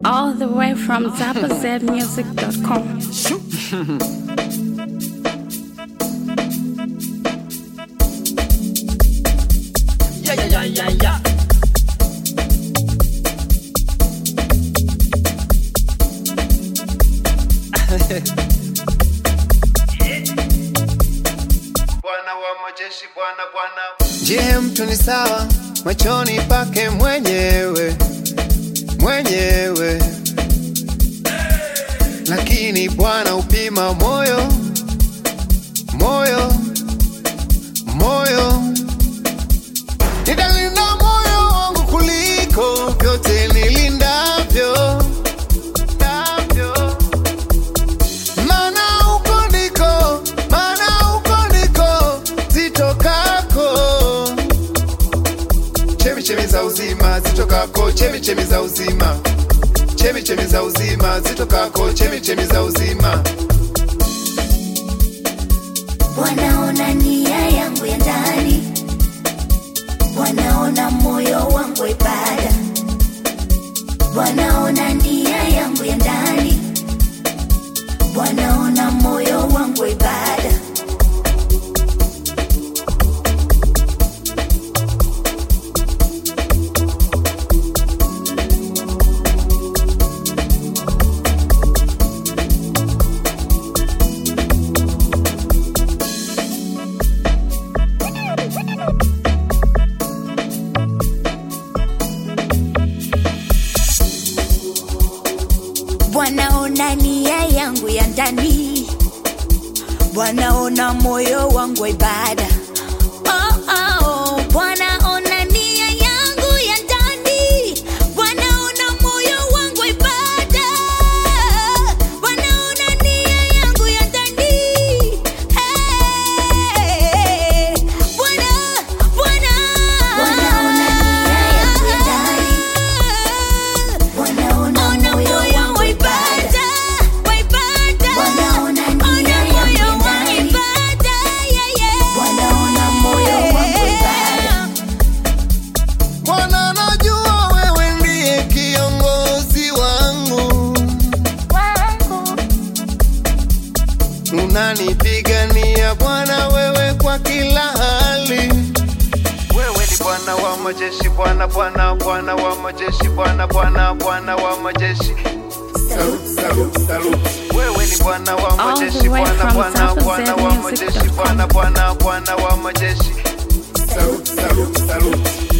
All the way from zappazmusic.com. Yeah, yeah, yeah, yeah, yeah. Bwana wa majeshi, Bwana Bwana. Je, mtu ni sawa machoni pake mwenyewe mwenyewe, lakini Bwana upima moyo moyo moyo. Nitalinda moyo wangu kuliko vyote nilindavyo ndavyo. Maana huko ndiko, maana huko ndiko zitokako chemichemi za uzima zitokako, chemichemi za uzima, chemichemi za uzima zitokako, chemichemi za uzima. wanaona nia yangu ya ndani, wanaona moyo wangu wa ibada, wanaona nia yangu ya ndani, wanaona moyo wangu wa ibada. wanaona nia yangu ya ndani, wanaona moyo wangu wa ibada. Oh, oh, wanaona nia yangu ya ndani, wanaona moyo wangu wa ibada, wanaona nia yangu ya ndani. Hey, Bwana, Bwana. Wanaona nia yangu ya ndani, wanaona moyo wangu wa ibada, wa ibada. Wanaona nia yangu ya ndani, wanaona moyo wangu wa ibada. Bwana najua wewe ndiye kiongozi wangu, unanipigania Bwana wewe kwa kila hali. Wewe ni Bwana wa majeshi, Bwana Bwana, Bwana wa majeshi, Bwana Bwana, Bwana wa majeshi. Salute, salute, salute. Wewe ni Bwana wa All the majeshi, way Bwana from Bwana, Bwana wa majeshi, zappazmusic.com. Bwana Bwana, Bwana wa majeshi. Salute, salute, salute.